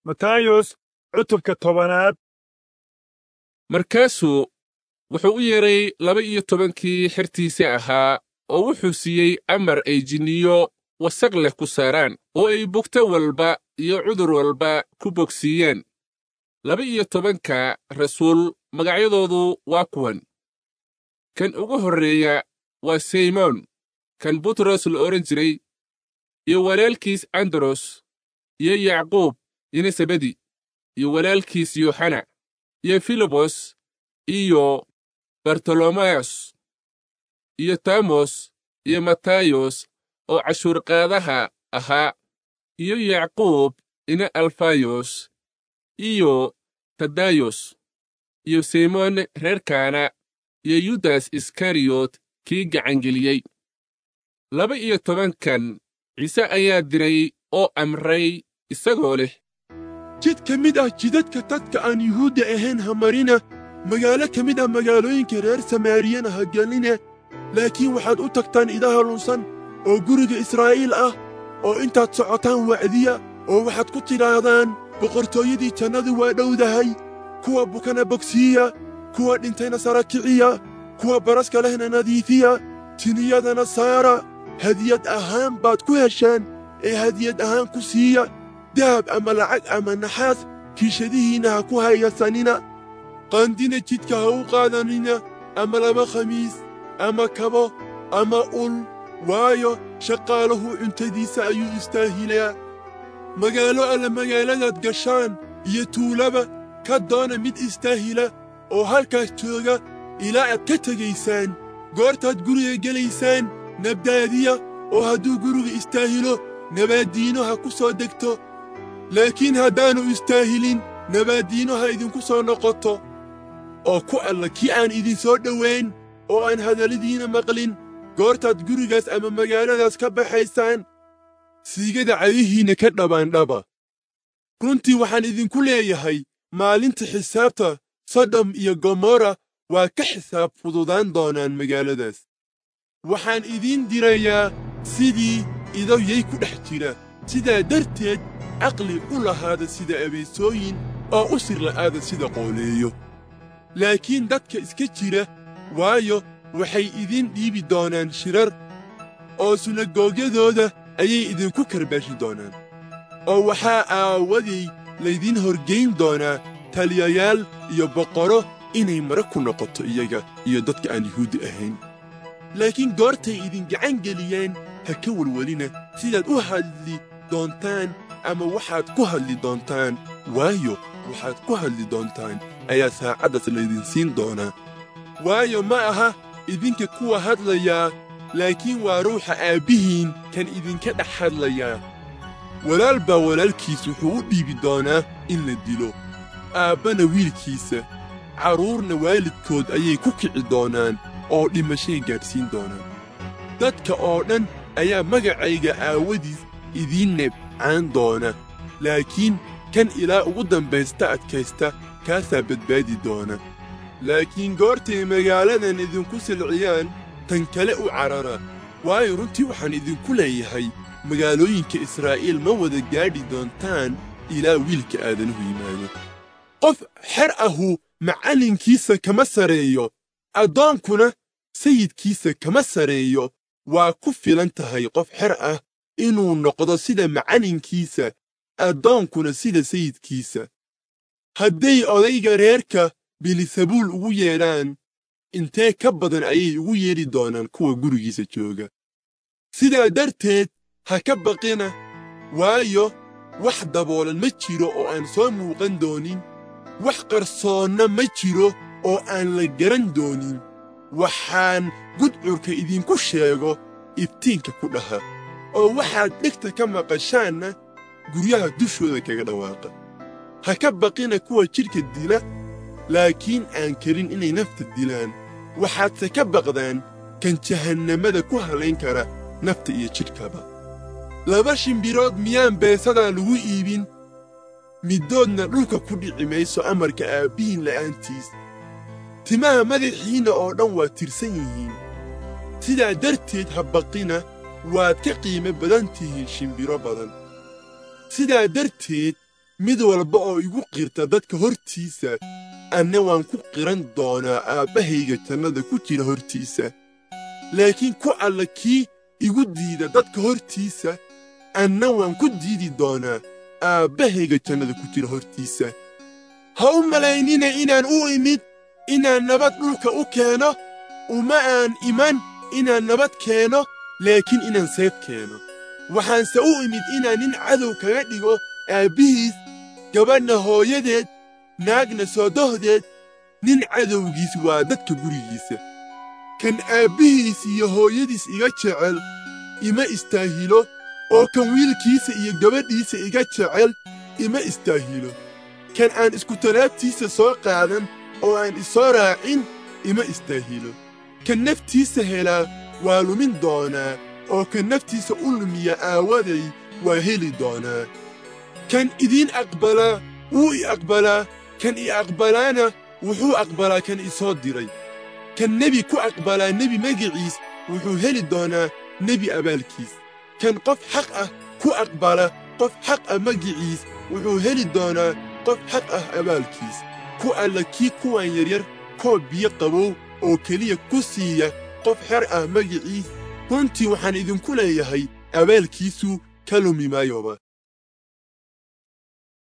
matayos cutubka tobanaad markaasuu wuxuu u yeedhay laba iyo tobankii xertiisii ahaa oo wuxuu siiyey amar ay jinniyo wasaq leh ku saaraan oo ay bugto walba iyo cudur walba ku bogsiiyeen laba iyo tobanka rasuul magacyadoodu waa kuwan kan ugu horreeya waa simoon kan butros la odhan jiray iyo walaalkiis andros iyo yacquub yonesebedi iyo walaalkiis yooxana iyo filibos iyo bartolomeyos iyo tamos iyo matayos oo cashuurqaadaha ahaa iyo yacquub ina alfayos iyo tadayos iyo simoon reerkaana iyo yudas iskariyot kii gacangeliyey laba iyo tobankan ciise ayaa diray oo amray isagoo leh jid ka mid ah jidadka dadka aan yuhuudda ahayn ha marina magaalo ka mid ah magaalooyinka reer samaariyana ha gelina laakiin waxaad u tagtaan idaha lunsan oo guriga israa'iil ah oo intaad socotaan wacdiya oo waxaad ku tidhaahdaan boqortooyadii jannadu waa dhowdahay kuwa bukana bogsiiya kuwa dhintayna sara kiciya kuwa baraska lehna nadiifiya tiniyadana saara hadiyad ahaan baad ku heshaan ee hadiyad ahaan ku siiya dahab ama lacag ama naxaas kiishadihiinna ha ku hayasanina qaandina jidka ha u qaadanina ama laba khamiis ama kabo ama ul waayo shaqaalahu cuntadiisa ayuu istaahilaa magaalo alle magaaladaad gashaan iyo tuulaba ka doona mid istaahila oo halkaas jooga ilaa aad ka tegaysaan goortaad guriga gelaysaan nabdaadiya oo hadduu guriga istaahilo nabaaddiino ha ku soo degto laakiin haddaannu istaahilin nabaaddiino ha idinku soo noqoto oo ku alla kii aan idinsoo dhowayn oo aan hadalladiinna maqlin goortaad gurigaas ama magaaladaas ka baxaysaan siigada cadihiinna ka dhabaandhaba runtii waxaan idinku leeyahay maalinta xisaabta sodom iyo gomorra waa ka xisaab fududaan doonaan magaaladaas waxaan idiin dirayaa sidii idowyay ku dhex jira sidaa darteed caqli u lahaada sida abeesooyin oo u sir la'aada sida qooleeyo laakiin dadka iska jira waayo waxay idiin dhiibi doonaan shirar oo sunagoogyadooda ayay idinku karbaashi doonaan oo waxaa aawadii laydiin horgayn doonaa taliyayaal iyo boqorro inay mara ku noqoto iyaga iyo dadka aan yuhuuddi ahayn laakiin goortay idin gacan geliyeen ha ka welwelina sidaad u hadli doontaan ama waxaad ku hadli doontaan waayo waxaad ku hadli doontaan ayaa saacaddaas laydin siin doonaa waayo ma aha idinka kuwa hadlayaa laakiin waa ruuxa aabbihiin kan idinka dhex hadlayaa walaal baa walaalkiis wuxuu u dhiibi doonaa in la dilo aabbana wiilkiisa carruurna waalidkood ayay ku kici doonaan oo dhimashay gaadhsiin doonaan dadka oo dhan ayaa magacayga aawadiis idiin nebcaan doona laakiin kan ilaa ugu dambaysta adkaysta kaasaa badbaadi doona laakiin goortay magaaladan idinku silciyaan tan kale u carara waayo runtii waxaan idinku leeyahay magaalooyinka israa'iil ma wada gaadhi doontaan ilaa wiilka aadanuhu yimaado qof xer ahu macallinkiisa kama sareeyo addoonkuna sayidkiisa kama sareeyo waa ku filan tahay qof xer ah inuu noqdo sida macallinkiisa addoonkuna sida sayidkiisa hadday odayga reerka bilisabuul ugu yeedhaan intee ka badan ayay ugu yeedhi doonaan kuwa gurigiisa jooga sidaa darteed ha ka baqina waayo wax daboolan ma jiro oo aan soo muuqan doonin wax qarsoonna ma jiro oo aan la garan doonin waxaan gudcurka idinku sheego ibtiinka ku dhaha oo waxaad dhegta ka maqashaanna guryaha dushooda kaga dhawaaqa ha ka baqina kuwa jidhka dila laakiin aan karin inay nafta dilaan waxaadse ka baqdaan kan jahannamada ku halayn kara nafta iyo jidhkaba laba shimbirood miyaan beesadaa lagu iibin middoodna dhulka ku dhici mayso amarka aabbihiin la'aantiis timaha madaxiinna oo dhan waa tirsan yihiin sidaa darteed ha baqina waad ka qiimo badan tihiin shimbiro badan sidaa darteed mid walba oo igu qirta dadka hortiisa anna waan ku qiran doonaa aabbahayga jannada ku jira hortiisa laakiin ku alla kii igu diida dadka hortiisa anna waan ku diidi doonaa aabbahayga jannada ku jira hortiisa ha u malaynina inaan u imid inaan nabad dhulka u keeno uma aan iman inaan nabad keeno laakiin inaan seef keeno waxaanse u imid inaan nin cadow kaga dhigo aabbihiis gabadhna hooyadeed naagna soodohdeed nin cadowgiis waa dadka gurigiisa kan aabbihiis iyo hooyadiis iga jecel ima istaahilo oo kan wiilkiisa iyo gabadhiisa iga jecel ima istaahilo kan aan iskutalaabtiisa soo qaadan oo aan isoo raacin ima istaahilo kan naftiisa helaa waa lumin doonaa oo kan naftiisa u lumiya aawaday waa heli doonaa kan idiin aqbalaa wuu i aqbalaa kan i aqbalaana wuxuu aqbalaa kan i soo diray kan nebi ku aqbalaa nebi magiciis wuxuu heli doonaa nebi abaalkiis kan qof xaq ah ku aqbala qof xaq ah magiciis wuxuu heli doonaa qof xaq ah abaalkiis ku alla kii kuwan yaryar koob biyo qabow oo keliya ku siiya qof xer ah magiciis runtii waxaan idinku leeyahay abaalkiisu ka lumi maayoba